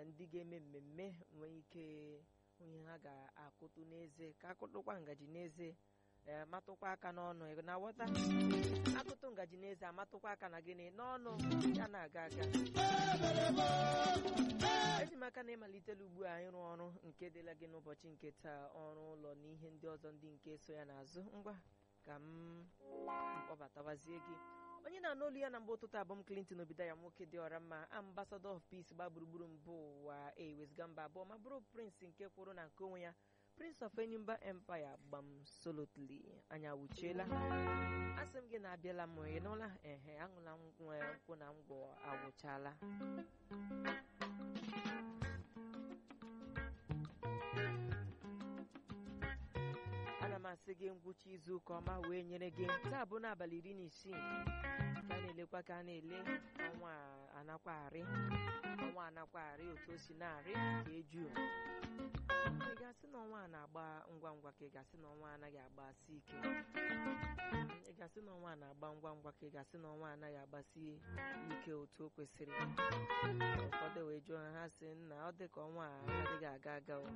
eh, ndị ga-eme mmemme nwee ike onye ha ga-akụtụ n'eze ka akụtụkwa ngaji n'eze eh, matụkwa aka n'ọnụ ị na-aghọta akụtụ ngaji n'eze amatụkwa aka na gịnị n'ọnụ ya na-aga aga eji m aka na ịmalitela ugbu a ịrụ ọrụ nke dịla gị n'ụbọchị nke taa ọrụ ụlọ na ihe ndị ọzọ ndị nke so ya n'azụ ngwa ka m kpọbatawazie gị onye na-anụ olu ya na mgbe ụtụtụ abụm Clinton obido ya nwoke dị ọra mma ambassador of peace gba gburugburu mbụ ụwa ewezga mba abụọ ma bụrụ prince nke kwụrụ na nke onwe ya prince of enyimba empire gbam solotly anya wuchiela asị m gị na abịala m ị nụla ehe aṅụla nkwụ na ngwọ agwụchala ana m asị gị ngwụcha izu ụka ọma wee nyere gị taa bụ n'abalị iri na isii ka a na-elekwa ka a na-ele ọnwa anakwagharị ọnwa anakwagharị otu o si na-arị ka eju ị ga-asị na ọnwa a na-agba ngwa ngwa ka ị ga-asị na ọnwa anaghị agbasi ike ị ga-asị na ọnwa a na-agba ngwa ngwa ka ị ga-asị na ọnwa anaghị agbasi ike otu o kwesịrị ụfọdụ wee jụọ ha ha sị nna ọ dị ka ọnwa a adịghị aga aga o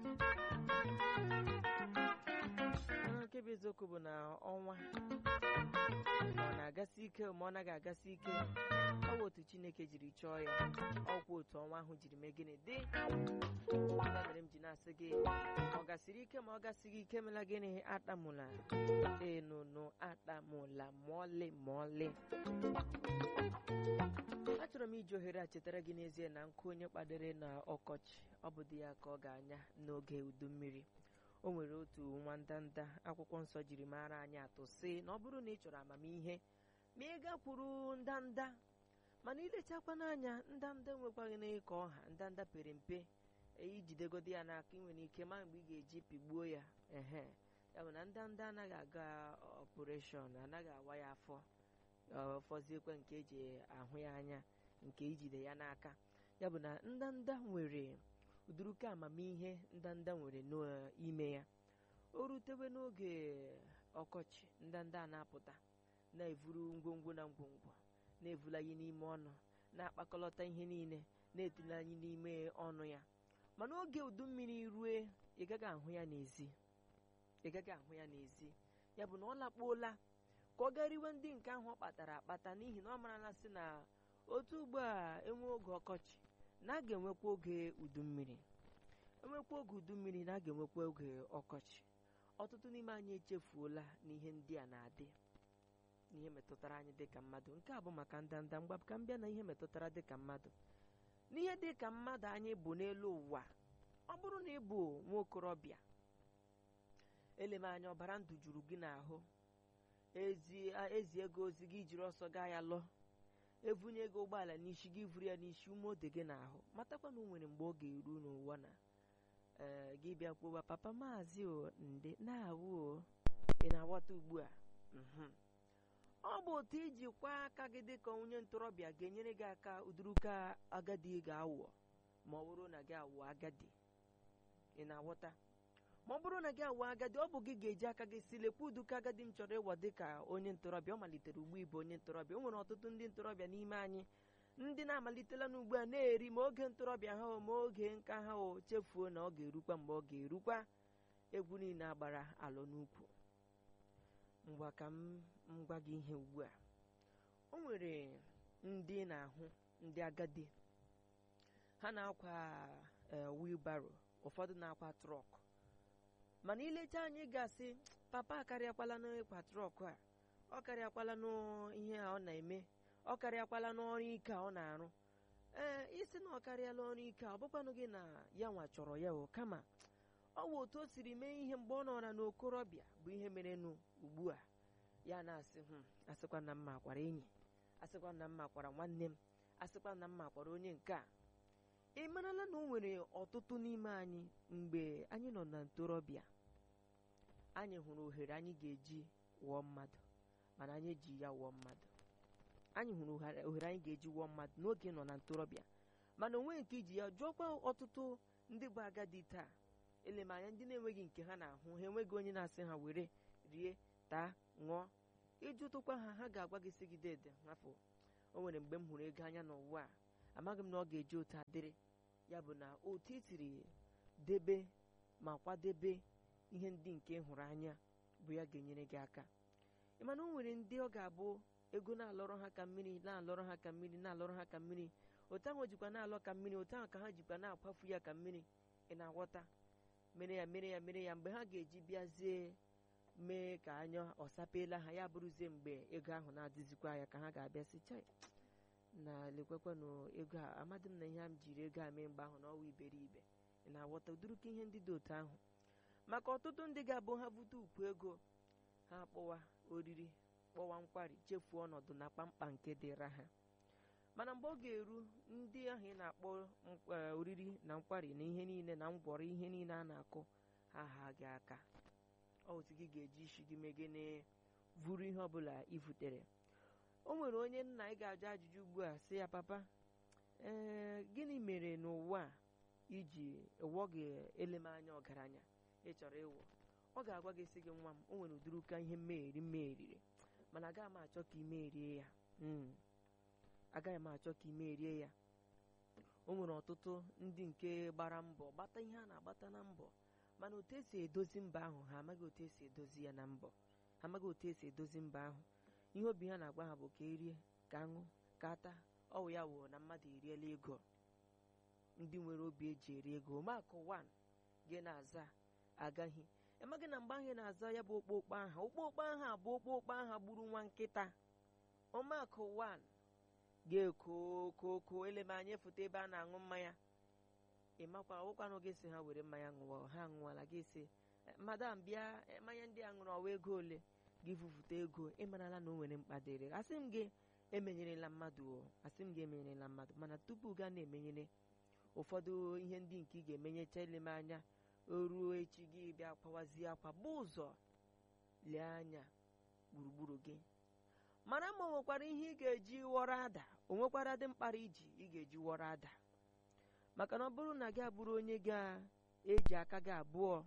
nke bụ eziokwu bụ na ọnwa ma ọ na-agasị ike ma ọ naghị agasị ike ọ bụ otu Chineke jiri chọọ ya ọkwa otu ọnwa ahụ jiri mee gịnị dị ya mere m ji na-asị gị ọ gasịrị ike ma ọ gasịghị ike mela gịnị atamụla enunu atamụla ma ọlị ma ọlị achọrọ m iji ohere a chetara gị n'ezie na nkụ onye kpadere na ọkọchị ọ bụ di ya ka ọ ga-anya n'oge udu mmiri o nwere otu nwa ndanda akwụkwọ nsọ jiri mara anyị atụ sị na ọ bụrụ na ị chọrọ amamihe ma ị gakwuru ndanda mana ilechakwa n'anya ndanda enwekwaghị n'ịka ọha ndanda pere mpe ijidegodi ya n'aka ị nwere ike ma mgbe ị ga-eji pigbuo ya ehe ya bụ na ndanda anaghị aga ọpụreshọn anaghị awa ya afọ ọfọziekwe nke eji ahụ ya anya nke ijide ya n'aka ya bụ na ndanda nwere uduruka amamihe ndanda nwere n'ime ya o rutewe n'oge ọkọchị ndanda a na-apụta na-evuru ngwongwo na ngwongwo na-evulanye n'ime ọnụ na-akpakọlọta ihe niile na-etinye anyị n'ime ọnụ ya mana oge udu mmiri rue ị gaghị ahụ ya n'ezi ị gaghị ahụ ya n'ezi ya bụ na ọ lakpuola ka ọ gariwe ndị nke ahụ ọ kpatara akpata n'ihi na ọ marala sị na otu ugbu a enwe oge ọkọchị na a ga-enwekwa oge udu mmiri enwekwa oge udu mmiri na a ga-enwekwa oge ọkọchị ọtụtụ n'ime anyị echefuola n'ihe ndị a na-adị n'ihe metụtara anyị dịka mmadụ nke a bụ maka ndanda mgba ka m bịa na ihe metụtara dịka mmadụ n'ihe dịka mmadụ anyị bụ n'elu ụwa ọ bụrụ na ị bụ nwa okorobịa eleme anya ọbara ndụ juru gị n'ahụ ezi ego ozi gị jiri ọsọ gaa ya lụọ evunye ego ụgbọala n'isi gị vuru ya n'isi ume ode gị n'ahụ matakwa na o nwere mgbe ọ ga-eru n'ụwa na ee gị bịa kwuba papa maazị o nde na-awụ o ị na-aghọta ugbu a ọ bụ otu iji kwa aka gị dịka onye ntorobịa ga-enyere gị aka uduruka agadi ga-awụ ma ọ bụrụ na gị awụ agadi ị na-aghọta ma ọ bụrụ na gị awụ agadi ọ bụ gị ga-eji aka gị si lekwa uduka agadi m chọrọ ịwa dịka onye ntorobịa ọ malitere ugbu ịbụ onye ntorobịa o nwere ọtụtụ ndị ntorobịa n'ime anyị ndị na-amalitela n'ugbu a na-eri ma oge ntorobịa ha ma oge nka ha o chefuo na ọ ga-erukwa mgbe ọ ga-erukwa egwu niile agbara alọ n'ukwu ngwa ka m gwa gị ihe ugbu a o nwere ndị na-ahụ ndị agadi ha na-akwa wheelbarrow ụfọdụ na-akwa trọk mana ilecha anyị gasị papa akarịakwala n'ịkwa trọk a ọ karịakwala n'ihe a ọ na-eme ọ karịakwala n'ọrụ ike a ọ na-arụ ee isi na ọ karịala ọrụ ike a ọ bụkwanụ gị na ya nwa chọrọ ya o kama ọ bụ otu o siri mee ihe mgbe ọ nọra n'okorobịa bụ ihe merenụ ugbu a ya na-asị hụ asịkwa na mma kwara enyi asịkwa na mma kwara nwanne m asịkwa na mma kwara onye nke a ị marala na o nwere ọtụtụ n'ime anyị mgbe anyị nọ na ntorobịa anyị hụrụ ohere anyị ga-eji wụọ mmadụ mana anyị eji ya wụọ mmadụ anyị hụrụ ohere anyị ga-eji wụọ mmadụ n'oge nọ na ntorobịa mana onwe nke iji ya jụọkwa ọtụtụ ndị bụ agadi taa elemanya ndị na-enweghị nke ha na-ahụ ha enweghị onye na-asị ha were rie taa ṅụọ ịjụtụkwa ha ha ga-agwa gị sị gị dede hafụ o nwere mgbe m hụrụ ego anya n'ụwa a amaghị m na ọ ga-eji otu adịrị ya bụ na otu itiri debe ma kwadebe ihe ndị nke hụrụ anya bụ ya ga-enyere gị aka ị mana o nwere ndị ọ ga-abụ ego na-alọrọ ha ka mmiri na-alọrọ ha ka mmiri na-alọrọ ha ka mmiri otu ahụ jikwa na-alọ ka mmiri otu ahụ ka ha jikwa na-akwafu ya ka mmiri ị na-aghọta mere ya mere ya mere ya mgbe ha ga-eji bịazie mee ka anya ọsapeela ha ya bụrụzie mgbe ego ahụ na-adịzikwa ya ka ha ga-abịa sị chai na lekwekwanụ ego a amadị m na ihe a m jiri ego a mee mgbe ahụ na ọwa iberibe ị na-aghọta ụdịrịka ihe ndị dị otu ahụ maka ọtụtụ ndị ga-abụ ha bute ukwu ego ha kpọwa oriri kpọwa nkwari chefuo ọnọdụ na kpamkpa nke dịra ha mana mgbe ọ ga-eru ndị ahụ ị na-akpọ oriri na nkwari na ihe niile na ngwọrọ ihe niile a na-akụ ha ha gị aka otu gị ga-eji isi gị megene vuru ihe ọbụla ivutere o nwere onye nna ị ga-ajụ ajụjụ ugbu a sị ya papa ee gịnị mere n'ụwa a iji ụwọ gị elemanya ọgaranya ị chọrọ ịwụ ọ ga-agwa gị sị gị nwa m o nwere ụdịrị ụka ihe mmegheri mmeheriri mana agaghị m achọ ka imerie ya agaghị m achọ ka imerie ya o nwere ọtụtụ ndị nke gbara mbọ gbata ihe a na-agbata na mbọ mana otu esi edozi mba ahụ ha amaghị otu esi edozi ya na mbọ ha amaghị otu esi edozi mba ahụ ihe obi ha na-agwa ha bụ ka erie ka aṅụ ka ata ọwụ ya wụ na mmadụ eriela ego ndị nwere obi eji eri ego makụ wan gị na-aza agaghị amaghị na mgbe ahụ na-aza ya bụ okpokpo aha okpokpo aha bụ okpokpo aha gburu nwa nkịta ọmakụ wan ga-eko koko eleme anya foto ebe a na-aṅụ mmanya ị makwa ọwụkwanụ gị si ha were mmanya ṅụọ ha ṅụọla gị si madam bịa mmanya ndị a ṅụrụ ọwa ego ole gị vụfụta ego ịmarala na o nwere mkpa dịrị asị m gị emenyerela mmadụ o asị m gị emenyerela mmadụ mana tupu gaa na-emenyere ụfọdụ ihe ndị nke ị ga-emenyecha eleme anya o ruo echi gị bịa kwawazie akwa bụ ụzọ lee anya gburugburu gị mara ma o nwekwara ihe ị ga-eji wọrọ ada o nwekwara dị mkpara iji ị ga-eji wọrọ ada maka na ọ bụrụ na gị abụrụ onye ga-eji aka gị abụọ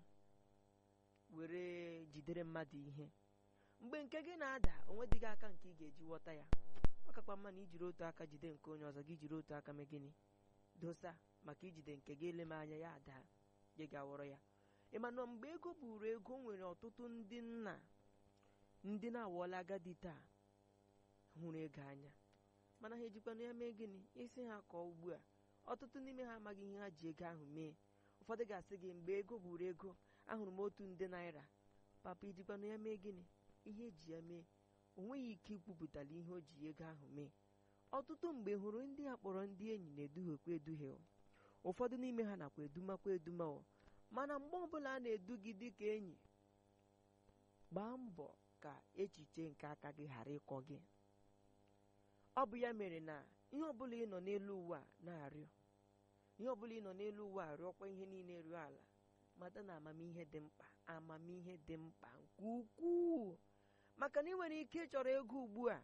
were jidere mmadụ ihe mgbe nke gị na-ada onwedịghị aka nke ị ga-eji ghọta ya ọ kakwa mma na ijiri otu aka jide nke onye ọzọ gị jiri otu aka mee gịnị dosa maka ijide nke gị eleme anya ya ada gị ga-awọrọ ya ịmana mgbe ego buru ego nwere ọtụtụ ndị nna ndị na-awọla agadi taa hụrụ ego anya mana ha ejikwana ya mee gịnị isi ha kọọ ugbu a ọtụtụ n'ime ha amaghị ihe ha ji ego ahụ mee ụfọdụ ga-asị gị mgbe ego buru ego ahụrụ m otu nde naira papa ijikwana ya mee gịnị ihe eji ya mee o nweghị ike ikwupụtala ihe o ji ego ahụ mee ọtụtụ mgbe hụrụ ndị a kpọrọ ndị enyi na-eduhiekwa eduhie ụfọdụ n'ime ha nakwa edumakwa eduma mana mgbe ọbụla a na-edu gị dịka enyi gbaa mbọ ka echiche nke aka gị ghara ịkọ gị ọ bụ ya mere na ihe ọbụla ị nọ n'elu ụwa na-arịọ ihe ọbụla ị nọ n'elu ụwa arịọkwa ihe niile ruo ala mata na amamihe dị mkpa amamihe dị mkpa nke ukwuu maka na ị nwere ike ịchọrọ ego ugbu a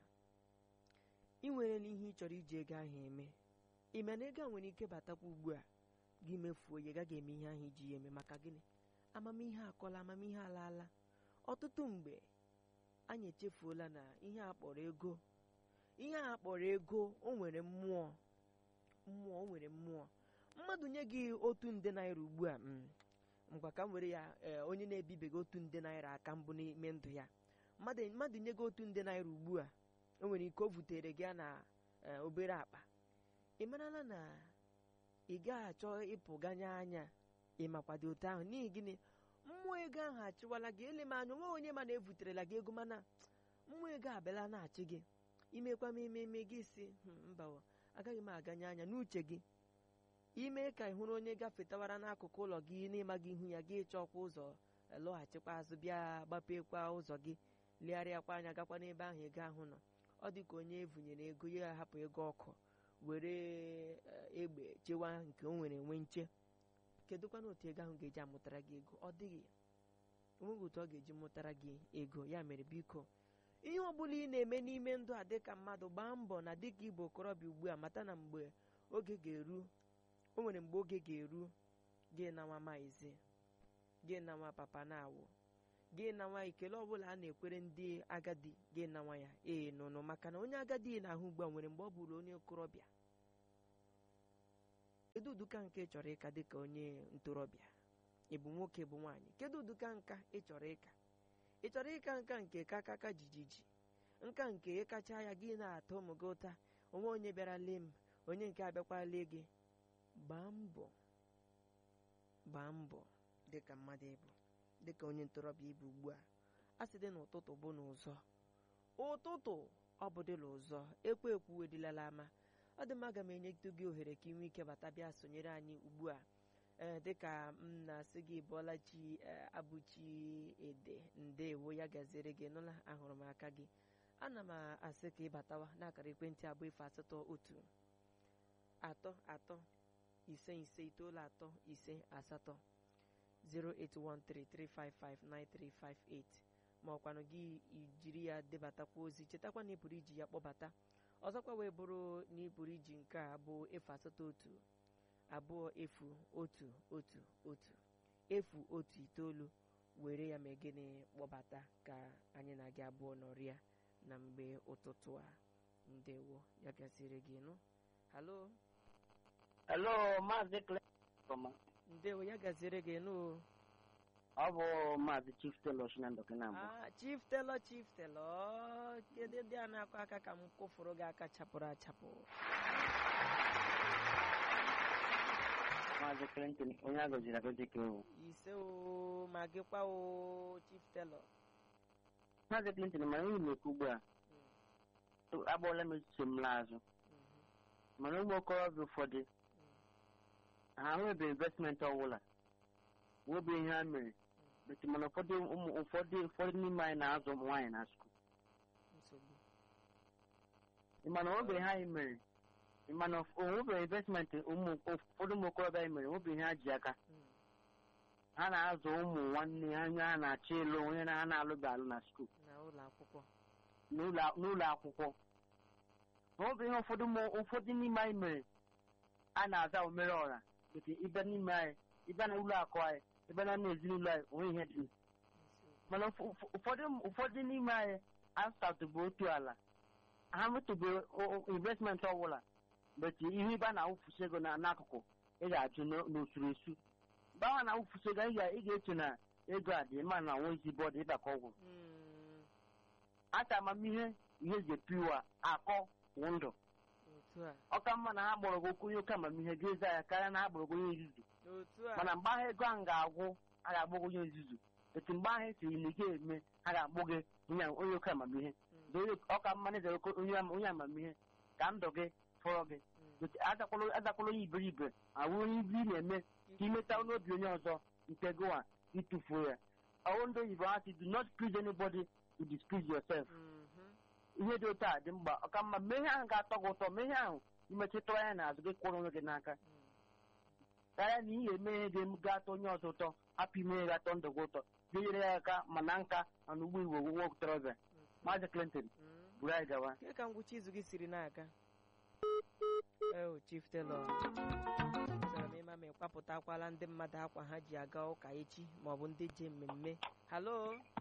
ị nwere n'ihe ị chọrọ iji ego ahụ eme ime na ego a nwere ike batakwa ugbu a gị mefuo ya gaghị eme ihe ahụ iji ya eme maka gịnị amamihe akọla amamihe alaala ọtụtụ mgbe anyị echefuola na ihe a kpọrọ ego ihe a kpọrọ ego o nwere mmụọ mmụọ o nwere mmụọ mmadụ nye gị otu nde naira ugbu a ngwa ka m were ya onye na-ebibeghị otu nde naira aka mbụ n'ime ndụ ya mmadụ nye gị otu nde naira ugbu a o nwere ike o vutere gị na obere akpa ị marala na ị gaghị achọ ịpụganye anya ịmakwado otu ahụ n'ihi gịnị mmụọ ego ahụ achịwala gị ele m anya onwe onye ma na-evuterela gị ego mana mmụọ ego abịala na-achị gị imekwa m ememe gị si mba agaghị m aganye anya n'uche gị ime ka ị hụrụ onye gafetawara n'akụkụ ụlọ gị n'ịmaghị ihu ya gị chọkwa ụzọ lọghachikwa azụ bịa gbapekwa ụzọ gị legharịakwa anya gakwa n'ebe ahụ ego ahụ nọ ọ dị ka onye evunyere ego ya hapụ ego ọkụ were egbe chewa nke o nwere enwe nche kedụkwana otu ego ahụ ga-eji amụtara gị ego ọ dịghị onweghị otu ọ ga-eji mụtara gị ego ya mere biko ihe ọbụla ị na-eme n'ime ndụ a dịka mmadụ gbaa mbọ na dịka ịbụ okorobịa ugbu a mata na mgbe oge ga-eru o nwere mgbe oge ga-eru gị nawa maize gị nawa papa na-awụ gị nawa ikele ọbụla a na-ekwere ndị agadi gị nawa ya ee nụnụ maka na onye agadi na-ahụ ugbu a nwere mgbe ọ bụrụ onye okorobịa kedu ụdịka nke ị chọrọ ịka dịka onye ntorobịa ị bụ nwoke bụ nwaanyị kedu ụdịka nka ị chọrọ ịka ị chọrọ ịka nka nke kakaka jijiji nka nke ịkacha ya gị na-atọ ụmụ gị ụta onwe onye bịara lee m onye nke abịakwa lee gị gbaa mbọ gbaa mbọ dịka mmadụ ịbụ dịka onye ntorobịa ịbụ ugbu a a sị dị n'ụtụtụ bụ n'ụzọ ụtụtụ ọ bụ dịla ụzọ ekwe ekwu edilala ama ọ dị mma aga m enyetu gị ohere ka ị nwee ike bata bịa sonyere anyị ugbu a ee dịka m na-asị gị bụọla chi abụchi ede ndewo ya gaziere gị nụla ahụrụ m aka gị ana m asị ka ị batawa n'akara ekwentị abụọ ife asatọ otu atọ atọ ise ise itoolu atọ ise asatọ 08133559358 ma ọkwanụ gị jiri ya debatakwa ozi chetakwa na ị pụrụ iji ya kpọbata ọzọkwa wee bụrụ na ị pụrụ iji nke a bụ efu asatọ otu abụọ efu otu otu otu efu otu itoolu were ya mee gịnị kpọbata ka anyị na gị abụọ nọrịa na mgbe ụtụtụ a ndewo ya gasịrị gị nụ halo Hello, Maazị Clement. ndewo ya gaziere gị nụ Ọ bụ Maazị Chief Taylor Shinando Kinambo. ah chief telo chief telo kedu ndị a na-akụ aka ka m kwụfụrụ gị aka chapụrụ achapụ Maazị Clinton, onye a gọziri agọzi ka ewu. ise o ma gịkwa o chief telo Maazị Clinton, mana ihe na-ekwu ugbu a, agbọọla m echiche m n'azụ. Mana ụmụ okorobịa ụfọdụ, ha enwebeghị investment ọbụla. Nwebeghị ihe ha mere. Beti mana ụfọdụ ụmụ ụfọdụ ụfọdụ n'ime anyị na-azụ ụmụ nwaanyị na skuul. nsogbu Ịmana onwebeghị ha anyị mere. Ịmana onwebeghị investment ụmụ ụfọdụ ụmụ okorobịa anyị mere, onwebeghị ihe ha ji aka. Mm, ha na-azụ ụmụ nwanne ha anya ha na-achọ ịlụ onye na ha na-alụghị alụ na skuul na ụlọ akwụkwọ n'ụlọ n'ụlọ akwụkwọ ma ọ bụ ihe ụfọdụ ụmụ ụfọdụ n'ime anyị mere a na-aza omere ọra nke ịbịa n'ime anyị ịbịa na ụlọ akụ anyị ịbịa na na ezinụlọ anyị onwe ihe dị nsogbu mana ụfọ- ụfọ- ụfọdụ ụfọdụ n'ime anyị asatụbụ otu ala ha metụbeghị investment ọbụla beti ihe ịba na-awụfusi ego na n'akụkụ ị ga-ajụ n'o- n'usoro esu mgbe ahụ na-awụfusi ego ị ga- ị ga-eche na ego a dị mma na nwa ezi bọọdụ ịba ka ọgwụ Mm, ata amamihe ihe ji epiwa akọ wụ ndụ otu a ọka mma na ha gbọrọ gị okwu onye oke amamihe ga-eza ya karịa na ha gbọrọ gị onye nzuzu otu a mana mgbe ahụ ego ahụ ga-agwụ a ga-agbụ gị onye nzuzu etu mgbe ahụ esiri na ị ga-eme ha ga-agbụ gị onye onye oke amamihe Mm, Zere ọka mma na ezere oke- onye am- onye amamihe ka ndụ gị fọrọ gị mm, Etu azakwala azakwala onye iberibe awụ onye ibe ị na-eme ka imeta n'obi onye ọzọ nke gịwa ịtụfuo ya ọwụ ndị oyibo ha si do not please anybody to displease yourself mhm, ihe dị otu a dị mkpa ọka mma mee ihe ahụ ga-atọ gị ụtọ mee ihe ahụ imetụtara ya n'azụ gị kwụrụ onwe gị n'aka mm. karịa na ihe eme ihe ga- ga-atọ onye ọzọ ụtọ hapụ ime ihe ga-atọ ndụ gị ụtọ ga-enyere ya aka ma na nka mana ugbo igbo nwa okorobịa maazị Clinton Mm. buru anyị gawa Ke ka ngwụcha izu gị siri na-aga eo chief Taylor chọrọ m ịma ma ịkwapụtakwala ndị mmadụ akwa ha ji aga ụka echi maọbụ ndị je mmemme halo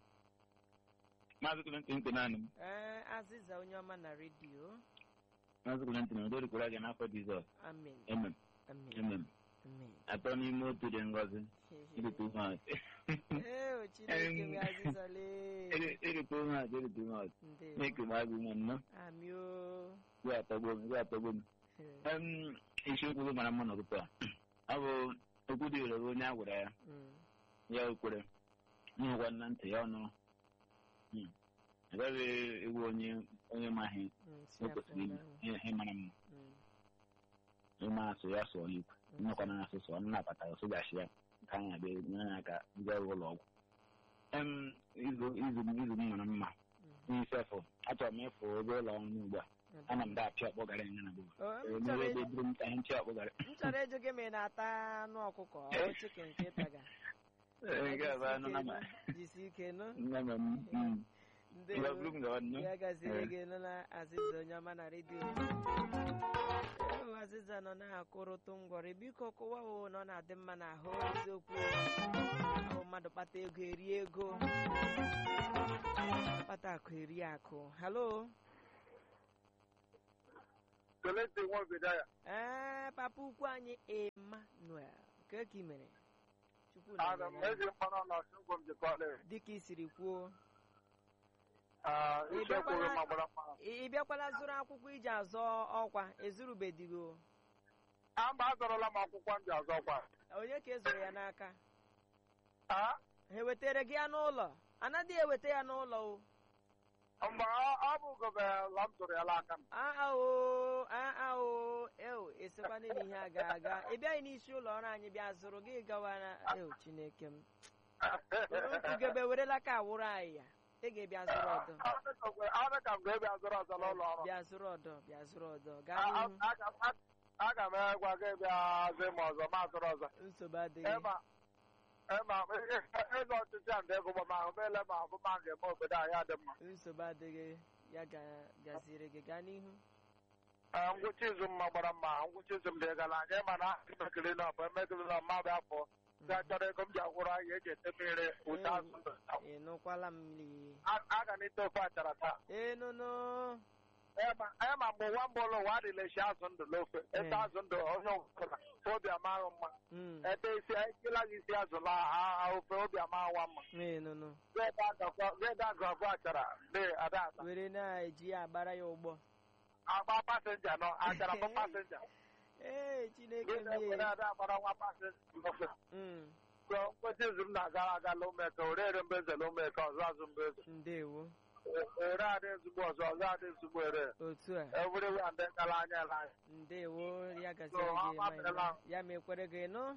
Maazị Clinton Kenanị m. ee azịza onye ọma na redio Maazị Clinton udo dịkwara gị n'afọ Jizọs. amen Emem. amen Emem. amen Atọ n'ime otu dị ngọzi. Irite ihe atụ. eo chineke nwe azịza lee Irite ihe atụ, irite ihe atụ. ndewo Na-eke m agụ nwa nnọọ. amị o Gị atọgbo m, gị atọgbo m. Em, isiokwu gị mara mma n'ụtụtụ a. Ọ bụ okwu dị ire onye a gwara ya. Mm, Ya ekwere. Nhụkwa na ntị ya ọnụ. Hmm. Agaghị ewu onye onye maghị mm, si o afọ kwesịrị ahụ. ime ihe mara mma. Mm, ịma asụ ya sụọ n'ikwu mm, nnọkwa na asụsụ ọ nnabata ya sụgachi ya ka anyị abịa nyere ya aka bịa ụlọ ọgwụ em izu izu m izu m mara mma mm. n'isefụ achọrọ m ịfụ ebe ụlọ ọrụ n'ugbu a ana m da apịa ọkpọgara ya na bụ Oh, m onye chọrọ ebe ịjụ- duru m ka ihe nchị ọkpọgara m chọrọ ịjụ gị ma ị na-ata anụ ọkụkọ ọ chicken ka ị taga nke a bụ anụ na ma jisi ike nụ nne m mm. ndewo Ngwa buru m gawa nnụ. ya gaziere Eh. gị nụ na azịza onye ọma na redio ewu azịza nọ na-akụrụtụ ngwọrị biko kụwa o na ọ na-adị mma n'ahụ eziokwu ahụ mmadụ kpata ego eri ego kpata akụ eri akụ halo Keleti nwa obodo ya. ee papa ukwu anyị emmanuel nke ka ị mere chukwu Ana m nọnyere eji mmanụ na ọsụgwọ m jikọla. dịka i siri kwuo Ise bịakwala- kwuru ma gbara mma. ị ị bịakwala zụrụ akwụkwọ iji azọ ọkwa ezurubedigo A mba azọrọla m akwụkwọ m ji azọkwa. onye ka ezoro ya n'aka A ha ewetere gị ya n'ụlọ anaghị eweta ya n'ụlọ o mgbe ọ ọ bụ gobe la m tụrụ ya n'aka m. aa o aa o eo esekwana na ihe aga aga ị bịaghị n'isi ụlọ ọrụ anyị bịa zụrụ gị gawa na eo chineke m ugebe werela ka awụrụ anyị ya ị ga-ebịa zụrụ ọdọ Ọ dị ka mgbe- ọ dị ka m ga-ebi azọrọ ọzọ n'ụlọ ọrụ. bịa zụrụ ọdọ bịa zụrụ ọdọ A- gaa a- n'ihu aga m- a- aga m egwa gị bịa zi m ọzọ ma azọrọ ọzọ. nsogbu adịghị Ema ema ịzọ ọchịchị a ndị ego ma ahụ meele ma ahụ ma ga-eme obodo anyị adị mma. nsogbu adịghị ya ga- gaziere gị gaa n'ihu Ee, ngwụcha izu mma gbara mma ngwụcha izu m dị gara anyị ma na emekiri na ọbụ emekiri na mmadụ afọ ga chọrọ ego m ji agwụrụ anyị eji ete mmiri ụta azụ ndụ. ị nụkwala m li A- a ga n'ite ofe achara taa enụnụ Ema ema mgbe ụwa mba ụlọ ụwa adịlechi azụ ndụ n'ofe ete azụ ndụ onye ọbụla obi amaghị mma Mm, ete isi ekila gị isi azụ la ha ofe obi amaghịwa mma enụnụ geda agụ abụọ achara dị ada ada were na-eji ya agbara ya ụgbọ agba pasenja nọ achara bụ pasenja ee chineke gị na-ewere mie ada agbara nwa pasenja n'ofe Mm, so mkpụchi izu m na-agara aga lomeka orere mbeze lomeka ọzọ azụ mbeze ndewo ere adị ezigbo ọzọ ọzọ adị ezigbo ere otu a ewurewe ndị gara anya ele anya ndewo ya gaziere So, gị ọ Emmanuel. gafeela. ya mekwere gị nụ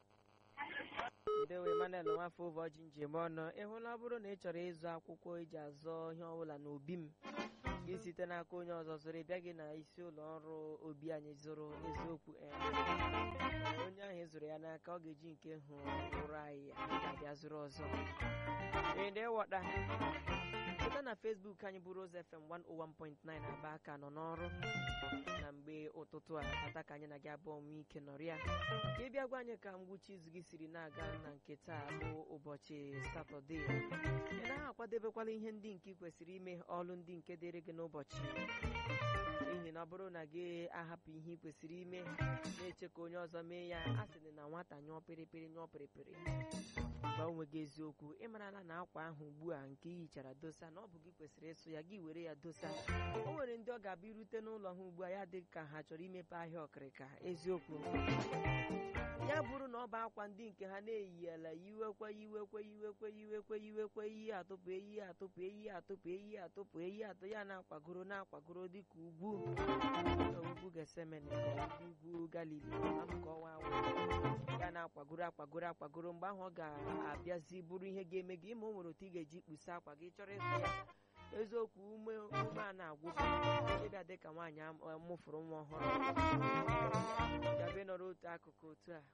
ndewo Emmanuel nwafọ ụbọchị njem ọnụ ịhụla ọ bụrụ na ị chọrọ ịzụ akwụkwọ iji azọ ihe ọbụla n'obi m gị site n'aka onye ọzọ zụrụ ị bịaghị na isi ụlọ ọrụ obi anyị zụrụ eziokwu ee, onye ahụ ịzụrụ ya n'aka ọ ga-eji nke hụ ụrụ anyị ya anyị ga-abịa zụrụ ọzọ ịdịwọta site na Facebook anyị bụ Rose FM 101.9 aba aka nọ n'ọrụ na mgbe ụtụtụ a ata ka anyị na gị abụọ nwee ike nọrịa ka ị bịa gwa anyị ka ngwụcha izu gị siri na-aga na nke taa bụ ụbọchị satọde ị naghị akwadebekwala ihe ndị nke ị kwesịrị ime ọlụ ndị nke dịrị gị n'ụbọchị n'ihi na ọ bụrụ na gị ahapụ ihe ị kwesịrị ime na-eche ka onye ọzọ mee ya a sị na nwata nyụọ pịrịpịrị nyụọ pịrịpịrị gwa onwe gị eziokwu ịmarala na akwa ahụ ugbu a nke ị hichara dosa na ọ bụ gị kwesịrị ịsụ ya gị were ya dosa o nwere ndị ọ ga-abịa irute n'ụlọ ha ugbu a ya dị ka ha chọrọ imepe ahịa ọkịrịka eziokwu ya bụrụ na ọ bụ akwa ndị nke ha na-eyiyela yiwekwe yiwekwe yiwekwe yiwekwe yiwekwe iyi atụpụ eyi atụpụ eyi atụpụ eyi atụpụ eyi atụ ya na-akwagoro na-akwagoro dịka ugwu ugwu gesemene ugwu galili amụka ọwa awụ ya na-akwagoro akwagoro akwagoro mgbe ahụ ọ ga-abịazi bụrụ ihe ga-eme gị ma o nwere otu ị ga-eji kpusa akwa gị chọrọ ịsụ ya eziokwu ume ume a na-agwụ ịbịa dị ka nwaanyị am- ọ mụfụrụ nwa ọhụrụ gabe nọrọ otu akụkụ otu a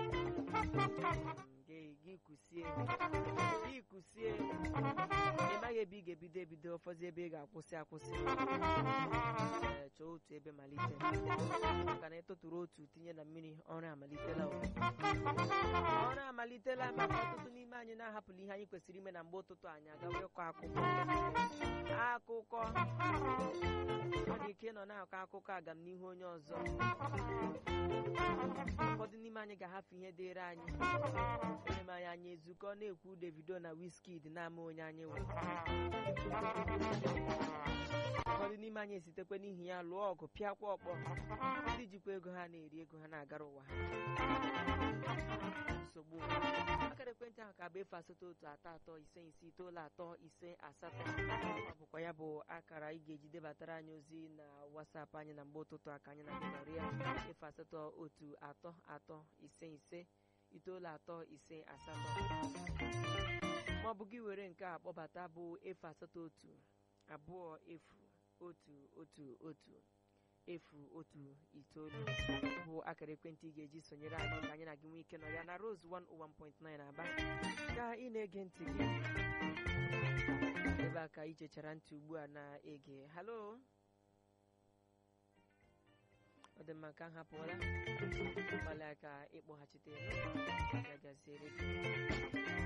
Mm, gị gị kusie gị kusie ị maghị ebe ị ga-ebido ebido ụfọdụ ebe ị ga-akwụsị akwụsị Ee, chọọ otu ebe malite maka na ịtụtụrụ otu tinye na mmiri ọrụ amalitela o. ọrụ amalitela maka ọtụtụ n'ime anyị na-ahapụla ihe anyị kwesịrị ime na mgbe ụtụtụ anyị agawa ịkọ akụkọ akụkọ ọ dị ike ịnọ na-akọ akụkọ agamnihu onye ọzọ ụfọdụ n'ime anyị ga-ahapụ ihe dịịrị anyị onye ma anyị anyị ezukọ na-ekwu Davido na Wizkid na-ama onye anyị wụ ụfọdụ n'ime anyị esitekwe n'ihi ya lụọ ọgụ pịakwa ọkpọ ndị jikwa ego ha na-eri ego ha na-agara ụwa ha nsogbu akara ekwentị ahụ ka bụ efu asatọ otu atọ atọ ise ise itoolu atọ ise asatọ ọ bụkwa ya bụ akara ị ga-eji debatara anyị ozi na wasapụ anyị na mgbe ụtụtụ aka anyị na gị nọrọ ya efu asatọ otu atọ atọ ise ise itoolu atọ ise asatọ ma ọ bụ gị were nke a kpọbata bụ efu asatọ otu abụọ efu otu otu otu efu otu itoolu bụ akara ekwentị ị ga-eji sonyere anyị ka anyị na gị nwee ike nọ ya na Rose 101.9 Aba ka ị na-ege ntị gị ebe a ka ị chechara ntị ugbu a na-ege halo ọ dị mma ka m hapụla gbalịa ka ịkpọghachite ya gaziere gị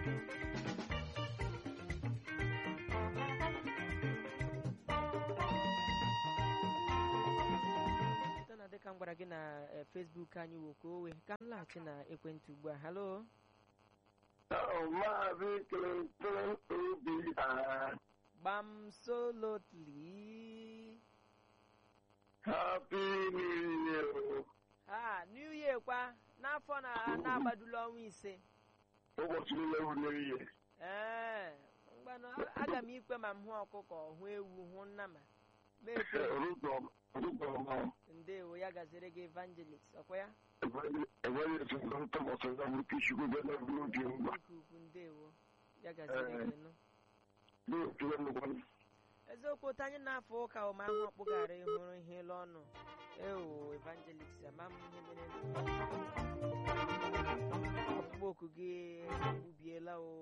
gbara gị na eh, Facebook anyị wokowe ka m laghachi na ekwentị ugbu a halo Maazị Clinton Obi gbam solotly Happy New Year. ha new year kwa n'afọ na na-agbadula ọnwa ise Ụbọchị niile bụ New Year. ee mgbanụ a- aga m ikwe ma m hụ ọkụkọ hụ ewu hụ nnama ma ekwe Orúkọ ọmọ ndewo ya gaziri gị evangelist ọkwa ya ẹgbẹ́ yẹn ti lọ tọmọ sọgbà mú kí ṣùgbọ́n bẹ́ẹ̀ náà bí ó di ń gbà. ike ukwu ndewo ya gaziri gị nụ Bí ó ti lẹ́nu wọn. eziokwu otu anyị na-afọ ụka ụma ahụ ọkpụgara ịhụrụ ihe ịlụ ọnụ eo evangelist ama m ihe mere ọkpụkpọ oku gị ubiela o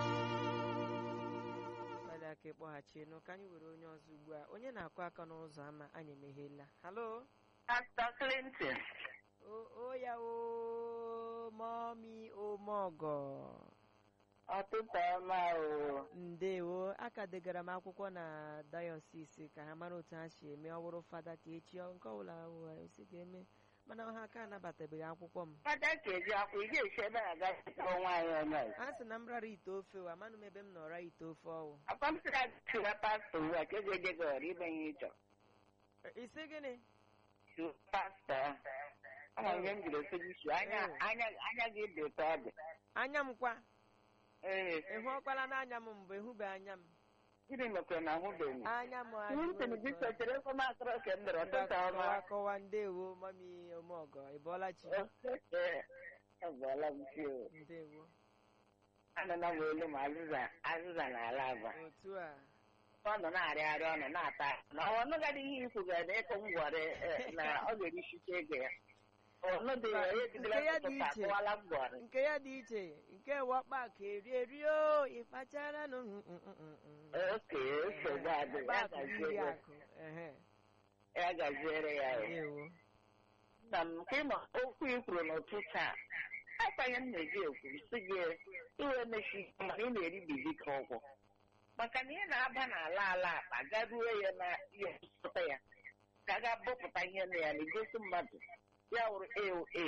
gbalị aka ịkpọghachi nụ ka anyị were onye ọzọ ugbu a onye na-akụ aka n'ụzọ ama anyị emeghela halo Pastor Clinton. o o ya o mọmi omeọgọ Ọtụtụ ọma o. ndewo aka degara m akwụkwọ na dayọsis ka ha mara otu ha si eme ọ bụrụ fada ka echi ọ- nke ọbụla si ga-eme mana ha aka anabatabeghị akwụkwọ m Fada ka eji akwụ ị ga-esi ebe a gaa chọrọ nwaanyị onye ọzọ. a sị na m rara ite ofe o amanụ m ebe m nọra ite ofe ọwụ Akwa m sịrị chụwa pastọ ugbu a ka ego eje gị ọrụ ime ihe ị chọrọ. isi gịnị Chụwa pastọ. Ọ na ihe m jiri ofe gị chụọ anya anya anya gị dị ụtọ ọ dị. anya m kwa Ee. ịhụ ọkpara n'anya m mbụ ịhụbe anya m Gịnị mekwara na ahụbeghị? anya m Clinton adịghị gị ụtọ. sotere ebe m atọrọ ka m dọrọ ọtụtụ kọwa ọma. kọwa ndewo mami omeọgọ ị bọọla chi Agwala m chi o. ndewo Anụla m olu ma azịza azịza n'ala aba. otu a ọ nọ na-arịarị ọnụ na-ata na ọ nụgadị ihe ikwu ga na ịkụ ngwọrị eh, na ọ ga-erichicha ego ya ọnụ dị ya onye jidere Nke ya dị ntụtụ iche. akụwala ngwọrị nke ya dị iche nke wakpa ka eri eri o ịkpachara nụ mm, mm, mm, mm, mm. oke nsogbu adị Ọkpa ya akụ iri gaziere akụ ehe ya gaziere ya o. ndewo na m ka ịma okwu i kwuru n'ụtụtụ a akpanye m na-eji ekwu si gị iwe mechi mana ị na-eribizi ka ọgwụ maka na ị na-aba n'ala ala akpa garuo ya na ihe nsụta ya ka a ga-abọpụta ihe na ya na-egosi mmadụ ya wụrụ aoa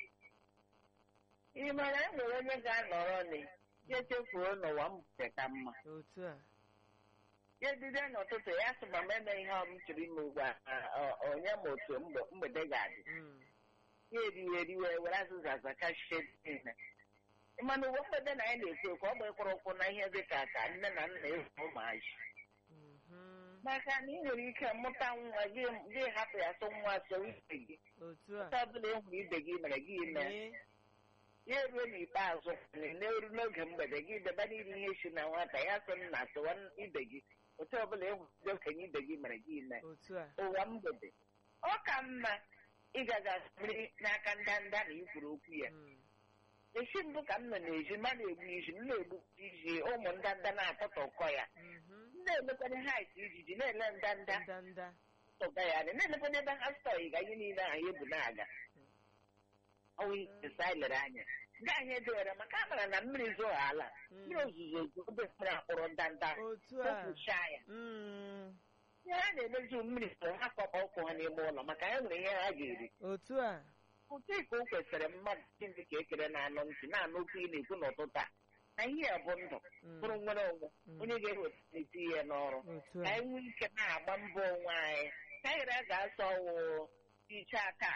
ị mara e nwere onye ga-anọrọ ni ya chefuo n'ụwa m bute ka mma otu a ya edide n'ụtụtụ ya sị ma m eme ihe ọ m chọrọ ime ugbu a ọ- ọ- onye ma otu mgbe- mgbede ga-adị Mm, ya eriwe eriwe were azịza azachachie niile mana uwe mgbede na anyị na-ekwu ekwu ọ bụ ịkwụrụ ụkwụ na ihe dị ka ka nne na nna ewu ụmụazị mhm. maka na ị nwere ike mụta nwa gị gị hapụ ya sọ nwa so ibe gị otu a ụta ọbụla e hụrụ ibe gị mere gị ime Mee. ya eruo n'ikpeazụ na-eru n'oge mgbede gị debe n'iri ihe si na nwata ya sị nna sịwa ibe gị otu ọbụla e hụrụ ndị okenye ibe gị mere gị ime otu a ụwa mgbede ọ ka mma ịgaga mmiri n'aka ndanda na ikwuru okwu ya Mm, esi mbụ ka m nọ n'ezi ma na-egbu iji m na-egbu iji ụmụ ndanda na-atọtọkọ ya mhm. m na-elekwanye hait ijiji na-ele ndanda ndanda tọga ya dị na-elekwanye ebe ha stọị ga ihe niile ahụ ebu na-aga ọnwa ise anyị lere anya ndị anyị edewere maka a mara na mmiri zoo ala mmiri ozuzo ezu obe mmiri akpụrụ ndanda otu a kpopuchaa ya Mm, ihe ha na-emezu mmiri so ha kpọkọ ụkwụ ha n'ime ụlọ maka ha nwere ihe ha ga-eri otu a ụtụ ka o kwesịrị mmadụ ndị ka ekere na-anụ ntị na-anụ okwu ị na-ekwu n'ụtụtụ a na ihe a bụ ndụ Mm, bụrụ nwere onwe mm. onye ga-eweta eti ihe n'ọrụ otu ka a anyị nwee ike na-agba mbọ onwe anyị ka anyị ghara ga-asọ wụ iche aka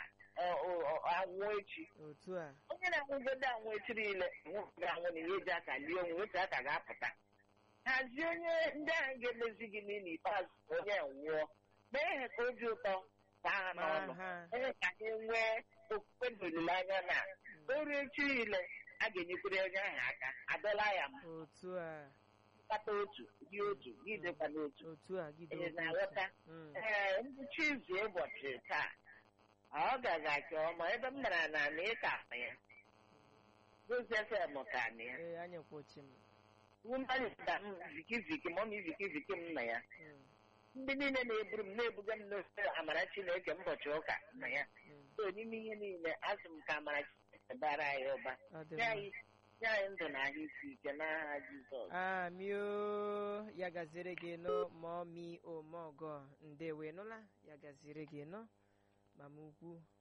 anwụ echi otu a onye na-anwụgodo anwụ echi niile nwụrụ anwụ na ihe eji aka lie onwe otu aka ga-apụta hazie onye ndị ahụ ga-emezi gị n'ile ikpeazụ ka onye nwụọ mee ha ka obi ụtọ baa ha ma n'ọnụ ha onye ka anyị nwee okwukwe na olileanya na oru echi niile a ga-enyekwere onye ahụ aka adọla ya m otu a kpata otu dị otu gị dịkwa n'otu otu a gide Ị okwu na-aghọta otu. Mm, ee ngwụcha izu ụbọchị taa ọ gaga nke ọma ebe m mara na na ịka akpa ya gozi fm ka na ya ee anyị kwụchi m wụmbalịda m vikiviki mọmi vikiviki m na ya Mm, ndị niile na-eburu m na-ebuga m n'ofe amara chineke ụbọchị ụka na ya mm. so n'ime ihe niile azụ m ka amara chineke bara anyị ụba ọ dị nye mma anyị nye anyị ndụ na ahụ isi ike n'aha jizọs amio ya gaziri gị nụ ma ọ mi omeọgọ ndewe nụla ya gaziri gị nụ mama ukwu